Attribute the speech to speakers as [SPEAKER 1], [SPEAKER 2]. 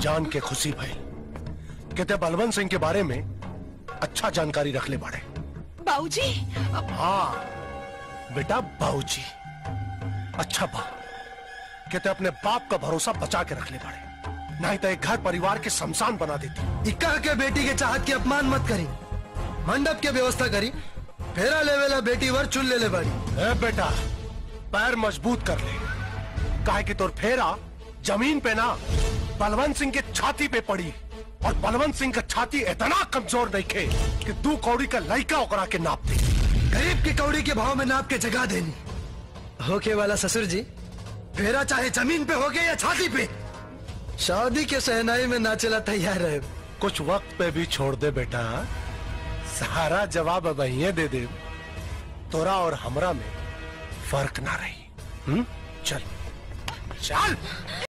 [SPEAKER 1] जान के खुशी भई कहते बलवंत सिंह के बारे में अच्छा जानकारी रख ले बाड़े
[SPEAKER 2] बाबूजी
[SPEAKER 1] हाँ बेटा बाबूजी अच्छा बा कहते अपने बाप का भरोसा बचा के रख ले बाड़े नहीं तो एक घर परिवार के शमशान बना देती
[SPEAKER 3] इक्का के बेटी के चाहत के अपमान मत करी मंडप के व्यवस्था करी फेरा लेवेला बेटी वर चुन ले ले बाड़ी
[SPEAKER 1] ए बेटा पैर मजबूत कर ले काहे कि तोर फेरा जमीन पे ना बलवंत सिंह के छाती पे पड़ी और बलवंत सिंह का छाती इतना कमजोर नहीं खे कि दू कौड़ी का लड़का ओकरा के नाप दे
[SPEAKER 3] गरीब की कौड़ी के भाव में नाप के जगा देनी होके वाला ससुर जी फेरा चाहे जमीन पे होगे या छाती पे शादी के सहनाई में नाचेला तैयार रहे
[SPEAKER 1] कुछ वक्त पे भी छोड़ दे बेटा सारा जवाब अब यहीं दे दे तोरा और हमरा में फर्क ना रही हम्म चल चल